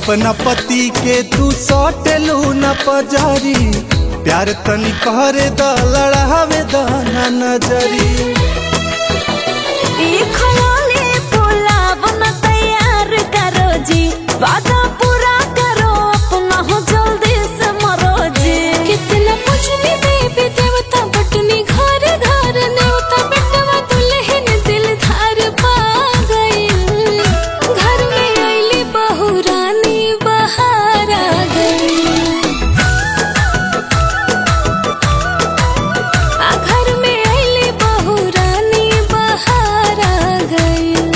अपना पति के तू सटेलू न पजारी प्यार तनी करे द लड़ावे द ना नजरी ई खयाली पुलाव न तैयार करो जी वादा पूरा करो अपना हो जल्दी से मरो जी कितना पूछनी देवी देवता बटनी घर घर नेवता बेटवा दुल्हन दिल धार पा गइल घर में आइली बहू रानी बहार आ गइल आ घर में आइली बहू रानी बहार आ गइल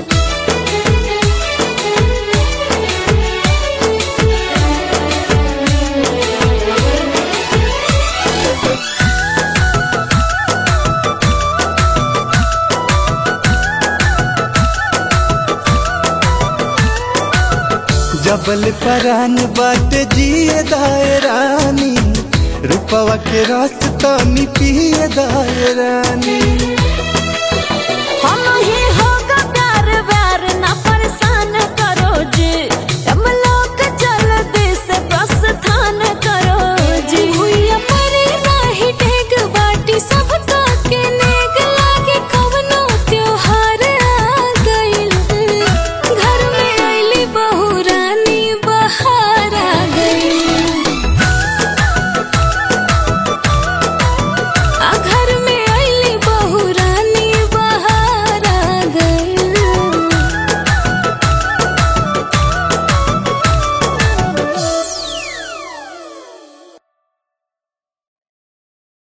जबल परान बाटे जिए दायरानी रूपवा के रस तनी पिए दायरानी